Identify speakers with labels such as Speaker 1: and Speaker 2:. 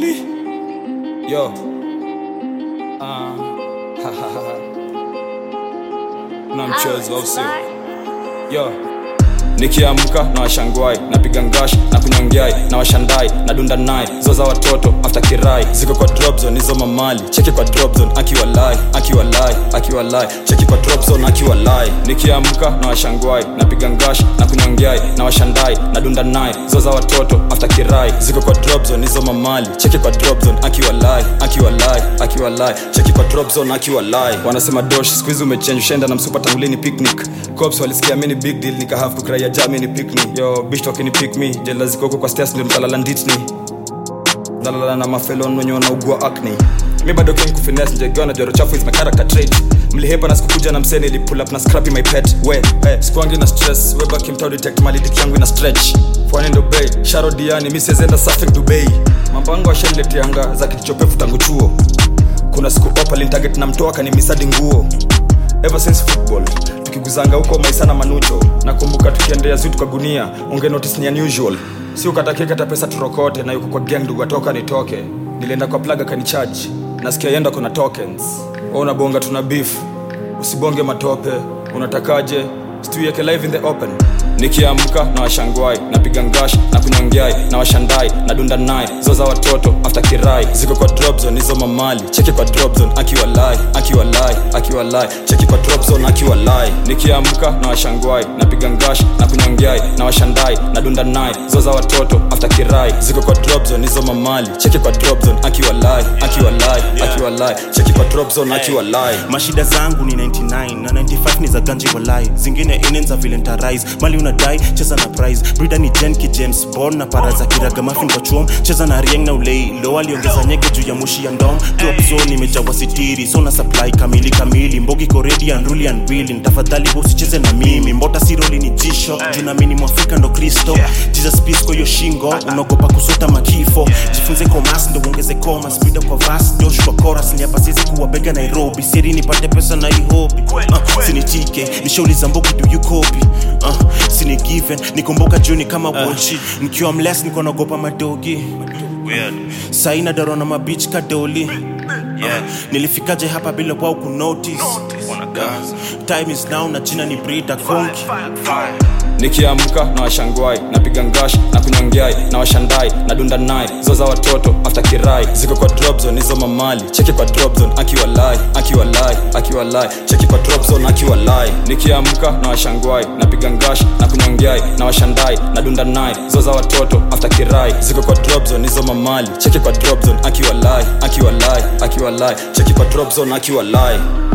Speaker 1: Mowgli. Yo. Ah. na mchezo au sio? Yo. Nikiamka na washangwai napiga ngash na kunyongeai na washandai na dunda nai zoza watoto after kirai ziko kwa drop zone hizo mamali cheki kwa drop zone akiwa lai akiwa lai akiwa lai cheki kwa drop zone akiwa lai nikiamka na washangwai napiga ngash na kunyongeai na washandai na dunda nai zoza watoto after kirai ziko kwa drop zone hizo mamali cheki kwa drop zone akiwa lai akiwa lai akiwa lai cheki kwa drop zone akiwa lai wanasema dosh squeeze umechange ushaenda na msupa tangulini picnic cops walisikia mini big deal nika have kukraia jamini pick me yo bitch talking pick me jela ziko huko kwa stairs ndio nitalala nditni nalala na mafelon wenye wanaugua acne mi bado king kufines njegewa na joro chafu is my character trait mlihepa na sikukuja na mseni ili pull up na scrappy my pet we hey, sikuangi na stress we back mtao detect mali dick yangu ina stretch fwani ndo bay sharo diani mi siezenda surfing dubai mambango washailetianga za kitichopefu tangu chuo kuna siku opalin target na mtoa kanimisadi nguo ever since football tukiguzanga huko maisa na manucho nakumbuka tukiendea zuu kwa gunia unge notice ni unusual si ukatakikata pesa turokote na yuko kwa gang ndugu atoka nitoke nilienda kwa plaga kanicharge nasikia yenda kuna tokens o unabonga tuna beef usibonge matope unatakaje situiweke live in the open nikiamka na washangwai napiga ngash na kunyongeai na washandai na dunda nai zoza watoto after kirai ziko kwa drop zone hizo mamali cheki kwa drop zone akiwa lai akiwa lai akiwa lai cheki kwa drop zone akiwa lai nikiamka na washangwai napiga ngash na kunyongeai na washandai na dunda nai zoza watoto after kirai ziko kwa drop zone hizo mamali cheki kwa drop zone akiwa lai akiwa lai akiwa lai cheki kwa drop zone akiwa lai
Speaker 2: mashida zangu ni 99 na 95 ni za ganji walai zingine inenza vile ntarise mali unadai cheza na prize brida ni jenki james bond na para za kiraga mafin kwa chuom cheza na rieng na ulei lo aliongeza nyege juu ya mushi ya ndom drop zone imejawa sitiri so na supply kamili kamili mbogi koredi unruly and willing tafadhali usicheze na mimi mbota siroli ni jisho juu na mini mwafrika ndo kristo jesus peace kwa hiyo shingo unaogopa kusota makifo jifunze komas ndo uongeze koma spida kwa vas josh kwa chorus ni hapa sizi kuwabega nairobi siri nipate pesa na ihobi uh, sinitike nishauliza mbogi do you copy uh, sini given nikumbuka juni kama wochi nikiwa mles niko naogopa madogi saina daro na mabich kadoli uh, nilifikaje hapa bila wao kunotice uh, time is now na jina ni brida konki
Speaker 1: nikiamka na washangwai napiga ngash na kunyongeai na washandai na dunda nai zoza watoto after kirai ziko kwa drop zone hizo mamali cheki kwa drop zone akiwa lai akiwa lai akiwa lai cheki kwa drop zone akiwa lai nikiamka na washangwai napiga ngash na kunyongeai na washandai na dunda nai zoza watoto after kirai ziko kwa drop zone hizo mamali cheki kwa drop zone akiwa lai akiwa lai akiwa lai cheki kwa drop zone akiwa lai